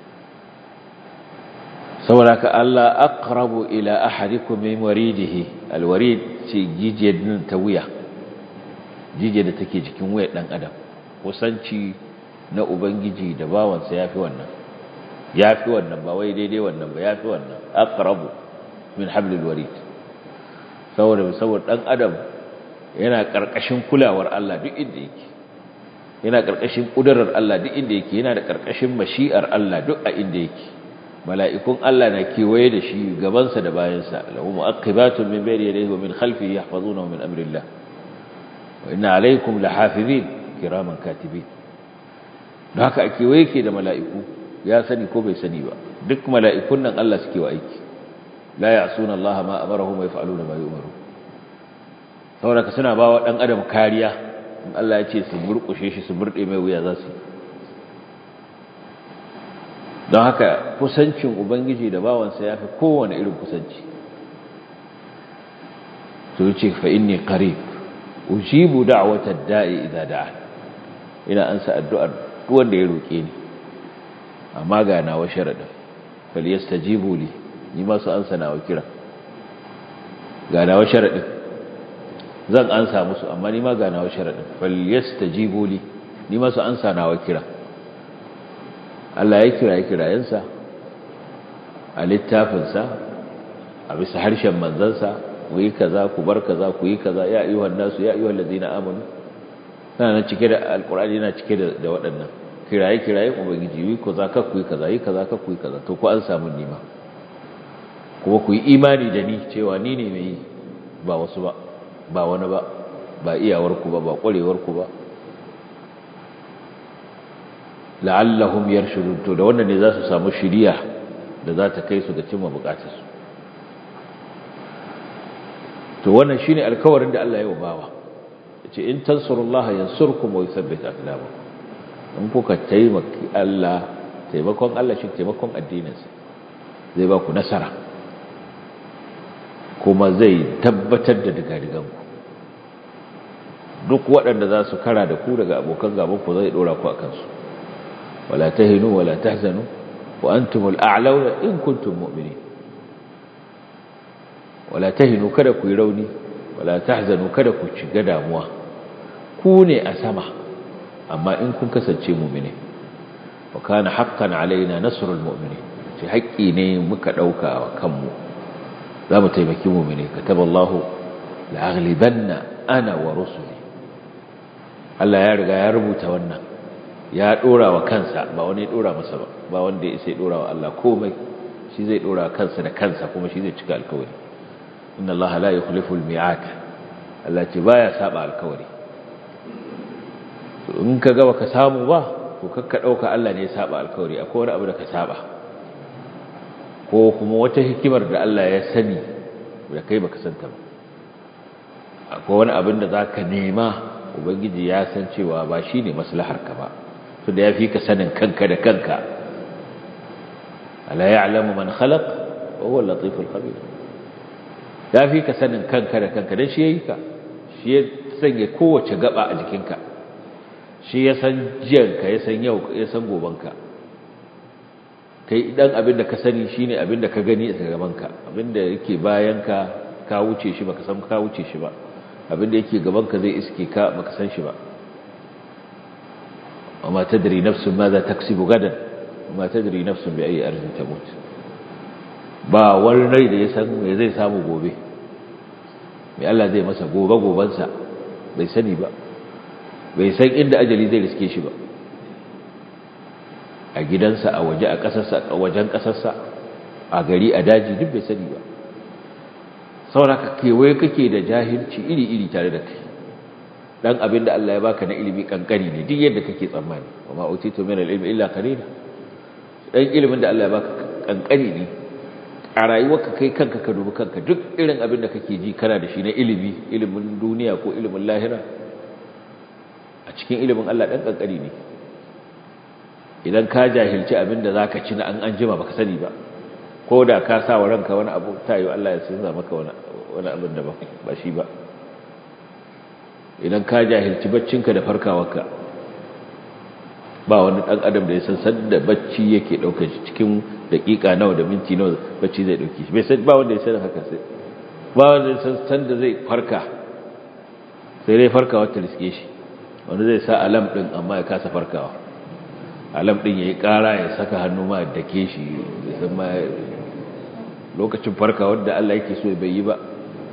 saboda ka Allah aqrabu ila ahadikum min waridihi alwarid ce jijiyar nan ta wuya jijiyar da take jikin wuyar dan adam kusanci na ubangiji da bawansa yafi wannan yafi wannan ba wai daidai wannan ba yafi wannan aqrabu min hablil warid saboda saboda dan adam yana karkashin kulawar Allah duk inda yake yana karkashin kudurar Allah duk inda yake yana da karkashin mashi'ar Allah duk a inda yake mala'ikun Allah na kewaye da shi gabansa da bayansa lahu mu'aqibatun min bayni yadayhi wa min khalfihi yahfazunahu min amrillah wa inna alaykum lahafizin kiraman katibin don haka a kewaye ke da mala'iku ya sani ko bai sani ba duk mala'ikun nan Allah suke wa aiki la ya'suna Allah ma amarahum wa yaf'aluna ma yu'maru saboda suna ba wa dan adam kariya in Allah ya ce su murkushe shi su murde mai wuya za su don haka kusancin ubangiji da bawansa ya fi kowane irin kusanci to yace fa inni qarib ujibu da'watad da'i idza da'a ina ansa addu'ar duk wanda ya roke ni amma ga nawa sharadin fal yastajibu li ni ma su ansa nawa kira ga nawa sharadin zan ansa musu amma ni ma ga nawa sharadin fal yastajibu li ni ma su ansa nawa kira Allah ya kira ya kirayensa a littafinsa a bisa harshen manzansa ku yi kaza ku bar kaza ku yi kaza ya ayyuhan nasu ya ayyuhal ladina amanu kana nan cike da alqur'ani yana cike da da waɗannan kiraye kiraye ubangiji yi kaza ka ku yi kaza yi kaza ka ku yi kaza to ku an samu nima kuma ku yi imani da ni cewa ni ne mai ba wasu ba ba wani ba ba iyawar ku ba ba kwarewar ku ba la'allahum yarshudun to da wannan ne za su samu shiriya da za ta kai su ga cimma bukatarsu to wannan shine alkawarin da Allah ya yi bawa yace in tansurullaha yansurkum wa yuthabbit aqdamakum in kuka taimaki Allah taimakon Allah shi taimakon addininsa zai ba ku nasara kuma zai tabbatar da digadiganku duk waɗanda za su kara da ku daga abokan gaban ku zai dora ku akan su wala tahinu wala tahzanu wa antumul a'launa in kuntum mu'minin wala tahinu kada ku yi rauni wala tahzanu kada ku shiga damuwa ku ne a sama amma in kun kasance mu'mini wa kana haqqan alaina nasrul mu'minin ce haƙƙi ne muka dauka wa kanmu za mu taimaki mu'mini kataballahu la'aghlibanna ana wa rusuli Allah ya riga ya rubuta wannan ya dora wa kansa ba wani ya dora masa ba ba wanda ya sai dora wa Allah komai shi zai dora kansa da kansa kuma shi zai cika alkawari inna Allah la yukhlifu al-mi'ad Allah ce baya saba alkawari to in ka ga baka samu ba to kakka dauka Allah ne ya saba alkawari akwai wani abu da ka saba ko kuma wata hikimar da Allah ya sani da kai baka santa ba akwai wani abin da zaka nema ubangiji ya san cewa ba shine maslahar ka ba to da yafi ka sanin kanka da kanka ala ya'lamu man khalaq wa huwa al-latif al-khabir ya fi ka sanin kanka da kanka don shi ya yi ka shi ya sanya kowace gaba a jikinka shi ya san jiyanka ya san yau ya san gobanka kai idan abin da ka sani shi ne abin da ka gani a gabanka abin da yake bayanka ka wuce shi baka san ka wuce shi ba abin da yake gabanka zai iske ka baka san shi ba وما تدري نفس ماذا تكسب غدا وما تدري نفس بأي أرض تموت ba wani rai da ya san me zai samu gobe mai Allah zai masa gobe gobansa bai sani ba bai san inda ajali zai riske shi ba a gidansa a waje a ƙasarsa a wajen ƙasarsa a gari a daji duk bai sani ba sauraka kewaye kake da jahilci iri-iri tare da kai dan abin da Allah ya baka na ilimi kankani ne duk yadda kake tsammani wa ma utitu min al-ilmi illa qalila dan ilimin da Allah ya baka kankani ne a rayuwarka kai kanka ka dubi kanka duk irin abin da kake ji kana da shi na ilimi ilimin duniya ko ilimin lahira a cikin ilimin Allah dan kankani ne idan ka jahilci abin da zaka ci na an an jima baka sani ba ko da ka sa wa ranka wani abu tayo Allah ya sanza maka wani wani abin da ba shi ba idan ka jahilci baccinka da farkawarka ba wani dan adam da ya san sanda bacci yake daukar shi cikin dakika nawa da minti nawa bacci zai dauke shi bai san ba wanda ya san haka sai ba wanda ya san sanda zai farka sai dai farkawa ta riske shi wanda zai sa alam din amma ya kasa farkawa alam din yayi kara ya saka hannu ma da ke shi san ma lokacin farkawar da Allah yake so bai yi ba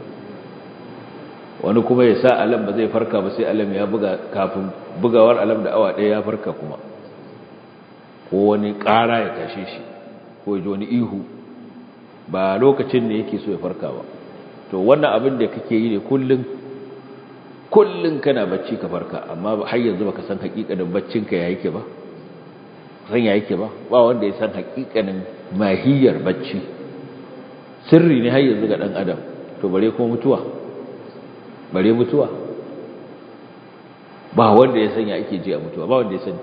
wani kuma ya sa alam ba zai farka ba sai alam ya buga kafin bugawar alam da awa ɗaya ya farka kuma ko wani ƙara ya tashe shi ko ji wani ihu ba lokacin ne yake so ya farka ba to wannan abin da kake yi ne kullum kullum kana bacci ka farka amma har yanzu baka san hakikanin baccinka ya yake ba san ya yake ba ba wanda ya san hakikanin mahiyar bacci sirri ne har yanzu ga dan adam to bare ko mutuwa bare mutuwa ba wanda ya sanya ake ji a mutuwa ba wanda ya sani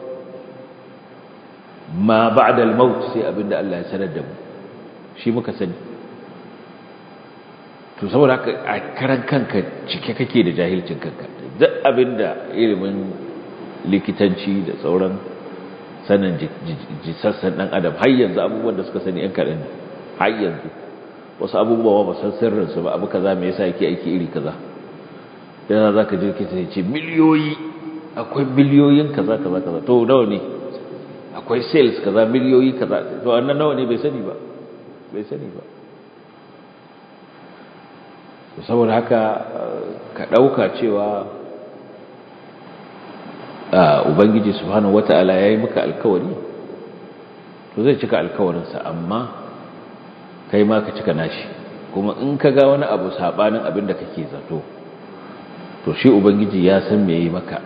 ma ba'da al-maut sai abinda Allah ya sanar da mu shi muka sani to saboda haka a karan kanka cike kake da jahilcin kanka duk abinda ilimin likitanci da sauran sanin jisassan dan adam har yanzu abubuwan da suka sani yan kaɗan ne har yanzu wasu abubuwa ba san sirrinsu ba abu kaza me yasa yake aiki iri kaza yana za ka ji likita ya ce miliyoyi akwai miliyoyin kaza kaza kaza to nawa ne akwai sales kaza miliyoyi kaza to annan nawa ne bai sani ba bai sani ba saboda haka ka ɗauka cewa ubangiji subhanahu wata'ala ya yi maka alkawari to zai cika alkawarinsa amma kai ma ka cika nashi kuma in ka ga wani abu saɓanin abin da kake zato to shi ubangiji ya san me yi maka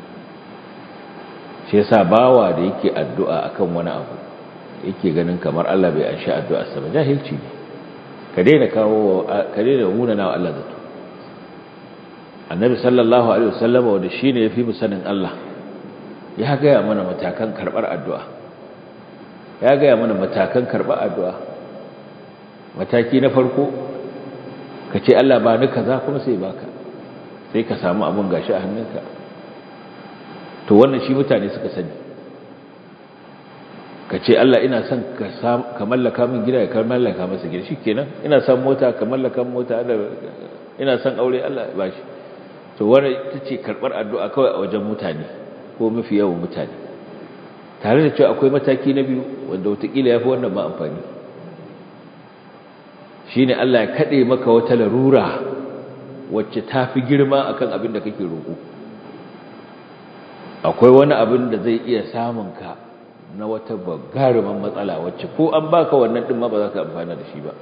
shi yasa bawa da yake addu'a akan wani abu yake ganin kamar Allah bai anshi addu'arsa ba jahilci ne ka daina kawo ka daina munana wa Allah zato annabi sallallahu alaihi wasallam wanda shine yafi mu sanin Allah ya ga ya mana matakan karbar addu'a ya ga ya mana matakan karbar addu'a mataki na farko ka ce Allah ba ni kaza kuma sai baka sai ka samu abun gashi a hannunka to wannan shi mutane suka sani ka ce Allah ina son ka mallaka min gida ka mallaka masa gida shikenan ina son mota ka mallaka mota ina son aure Allah ya bashi to wannan ita ce karbar addu'a kawai a wajen mutane ko mafi yawan mutane tare da cewa akwai mataki na biyu wanda wataƙila ya fi wannan ma amfani shine Allah ya kaɗe maka wata larura wacce ta fi girma akan abin da kake roƙo akwai wani abin da zai iya samun ka na wata bagaruman matsala wacce ko an baka wannan din ma ba za ka amfana da shi ba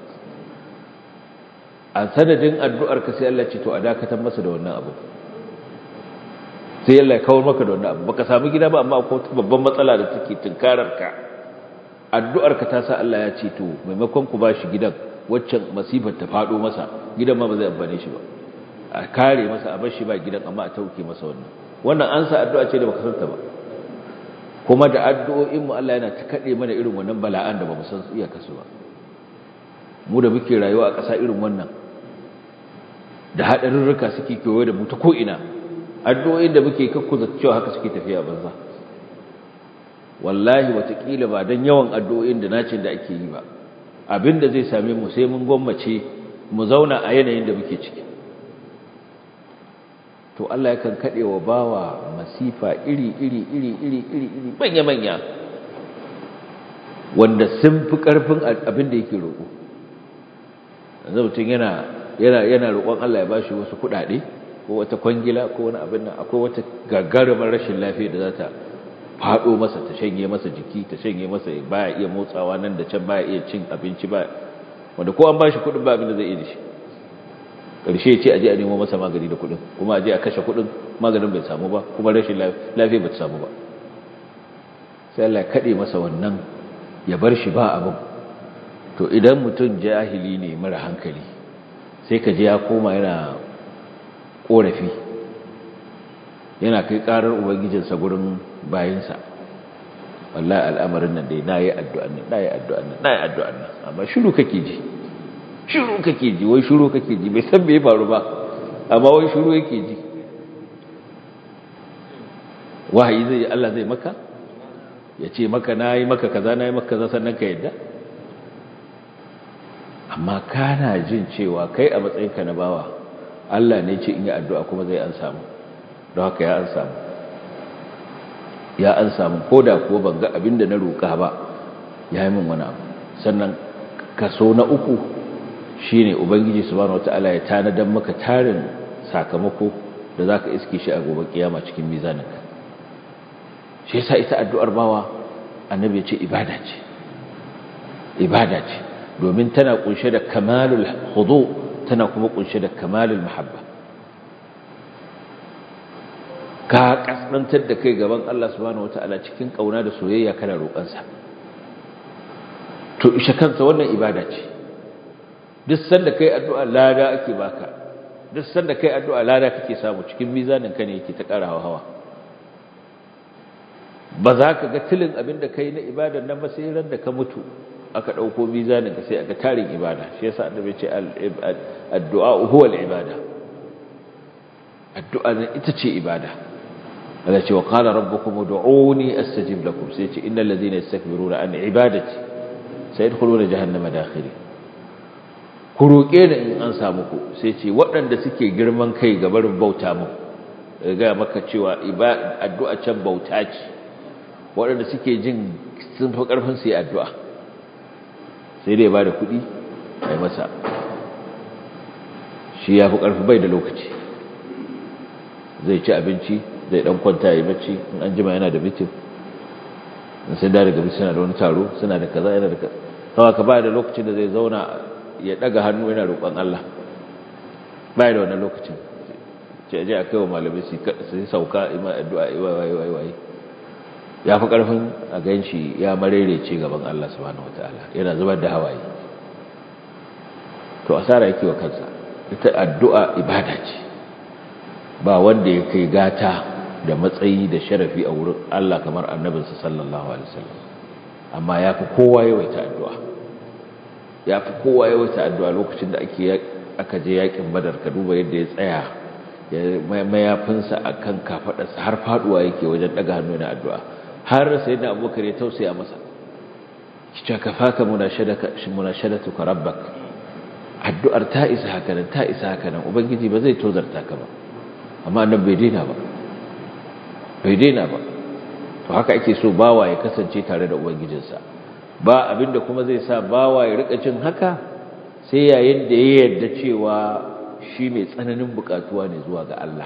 a sanadin addu'ar ka sai Allah ce to a dakatar masa da wannan abu sai Allah ya kawar maka da wannan abu baka samu gida ba amma akwai wata babban matsala da take tunkarar ka addu'ar ka ta sa Allah ya ce to maimakon ku bashi gidan waccan masifar ta fado masa gidan ma ba zai amfane shi ba a kare masa a bar shi ba gidan amma a tauke masa wannan wannan an sa addu'a ce da baka santa ba kuma da addu'o'in mu Allah yana ta kade mana irin wannan bala'an da bamu san su iya kasu ba mu da muke rayuwa a ƙasa irin wannan da hadarurruka suke kewaye da mu ta ko ina addu'o'in da muke kakkuza cewa haka suke tafiya banza wallahi watakila ba dan yawan addu'o'in da nacin da ake yi ba abinda zai same mu sai mun gwammace mu zauna a yanayin da muke ciki to Allah yakan kade wa bawa masifa iri iri iri iri iri iri manya manya wanda sun fi karfin abin da yake roƙo yanzu mutum yana yana yana roƙon Allah ya bashi wasu kuɗaɗe ko wata kwangila ko wani abin nan akwai wata gagarumar rashin lafiya da za ta faɗo masa ta shanye masa jiki ta shanye masa baya iya motsawa nan da can baya iya cin abinci ba wanda ko an bashi kuɗin ba abin da zai iya da shi ƙarshe ce aje a nemo masa magani da kuɗin kuma aje a kashe kuɗin maganin bai samu ba kuma rashin lafiya bai samu ba sai Allah ya kaɗe masa wannan ya bar shi ba abin to idan mutum jahili ne mara hankali sai ka je ya koma yana ƙorafi yana kai ƙarar ubangijinsa gurin bayinsa wallahi al'amarin nan dai nayi addu'an nan nayi addu'an nan nayi addu'an nan amma shiru kake ji shiru kake ji wai shiru kake ji bai san me ya faru ba amma wai shiru yake ji wahayi zai Allah zai maka ya ce maka nayi maka kaza nayi maka kaza sannan ka yadda amma kana jin cewa kai a matsayinka na bawa Allah ne ce in yi addu'a kuma zai an samu don haka ya an samu ya an samu ko da kuwa ban ga abin da na roƙa ba ya yi min wani abu sannan kaso na uku shi ne ubangiji subhanahu wata'ala ya tanadan maka tarin sakamako da za ka iske shi a gobe kiyama cikin mizaninka shi yasa ita addu'ar bawa annabi ya ce ibada ce ibada ce domin tana kunshe da kamalul hudu tana kuma kunshe da kamalul mahabba ka kaskantar da kai gaban Allah subhanahu wataala cikin kauna da soyayya kana roƙansa to isha kansa wannan ibada ce duk sanda kai addu'a lada ake baka duk sanda kai addu'a lada kake samu cikin mizanin ka ne yake ta ƙara hawa ba za ka ga tilin abin da kai na ibadar nan ba sai ran da ka mutu aka ɗauko mizanin ka sai aka tarin ibada shi yasa annabi ce addu'a huwa al-ibada addu'a ne ita ce ibada Allah ce wa qala rabbukum ud'uni astajib lakum sai ce innal ladhina yastakbiruna an ibadati sayadkhuluna jahannama dakhiri ku roƙe da in an samu ku sai ce waɗanda suke girman kai ga barin bauta mu ga maka cewa addu'a can bauta ce waɗanda suke jin sun fi ƙarfin su yi addu'a sai dai ba da kuɗi a masa shi ya fi ƙarfi bai da lokaci zai ci abinci zai ɗan kwanta ya yi bacci in an jima yana da mitin in sai da daga bisu suna da wani taro suna da kaza yana da kaza kawai ka ba da lokacin da zai zauna ya ɗaga hannu yana roƙon Allah ba da wannan lokacin ce aje a kai wa malamai su yi sauka ima addu'a yi waye waye waye ya fi ƙarfin a gan shi ya marerece gaban Allah subhanahu wataala yana zubar da hawaye to asara yake wa kansa ita addu'a ibada ce ba wanda ya kai gata da matsayi da sharafi a wurin Allah kamar annabinsa sallallahu alaihi wasallam amma ya fi kowa yawaita addu'a ya fi kowa yawaita addu'a lokacin da ake aka je yakin badar ka duba yadda ya tsaya mayafinsa a kan kafaɗarsa har faɗuwa yake wajen ɗaga hannu na addu'a har sai da abubakar ya tausaya masa kica ka faka munashadatuka rabbak addu'ar ta isa haka nan ta isa haka nan ubangiji ba zai tozarta ka ba amma nan bai daina ba bai daina ba to haka ake so bawa ya kasance tare da ubangijinsa ba abinda kuma zai sa bawa ya rika jin haka sai yayin da ya yarda cewa shi mai tsananin bukatuwa ne zuwa ga Allah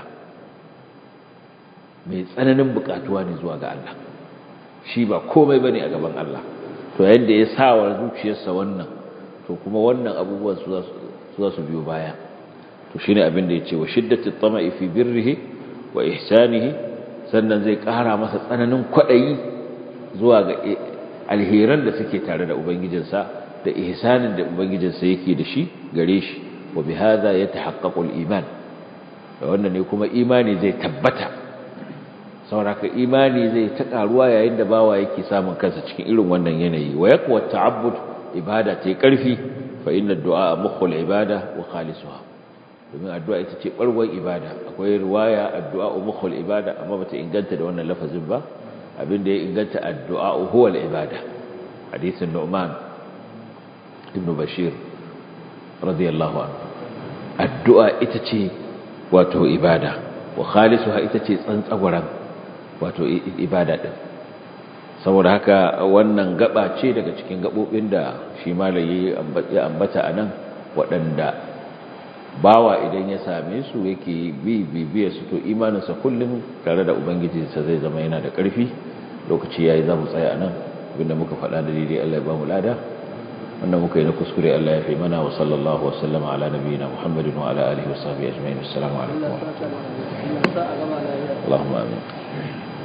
mai tsananin bukatuwa ne zuwa ga Allah shi ba komai bane a gaban Allah to yayin da ya sa wa zuciyarsa wannan to kuma wannan abubuwan su za su biyo baya to shine abin da yace wa shiddatu tama'i fi birrihi wa ihsanihi sannan zai ƙara masa tsananin kwadayi zuwa ga alheran da suke tare da ubangijinsa da ihsanin da ubangijinsa yake da shi gare shi wa bihadha yatahaqqaqu al-iman da wannan ne kuma imani zai tabbata sauraka imani zai ta karuwa yayin da bawa yake samun kansa cikin irin wannan yanayi wa yaqwa ta'abbud ibada ta karfi fa inna ad-du'a mukhul ibada wa khalisuha domin addu'a ita ce barwar ibada akwai riwaya addu'a mukhul ibada amma bata inganta da wannan lafazin ba abinda ya inganta addu'a huwa al-ibada hadisin Nu'man ibn Bashir radiyallahu anhu addu'a ita ce wato ibada wa khalisuha ita ce tsantsagwaran wato ibada din saboda haka wannan gaba ce daga cikin gabobin da shi malayi ya ambata anan waɗanda bawa idan ya same su yake bi bibiya su to imaninsa kullum tare da ubangijinsa zai zama yana da ƙarfi lokaci yayi za mu tsaya anan abinda muka faɗa da daidai Allah ya ba mu lada wannan muka yi na kuskure Allah ya fi mana wa sallallahu wa sallama ala nabiyina Muhammadin wa ala alihi wa sahbihi ajma'in assalamu alaikum wa rahmatullahi Allahumma amin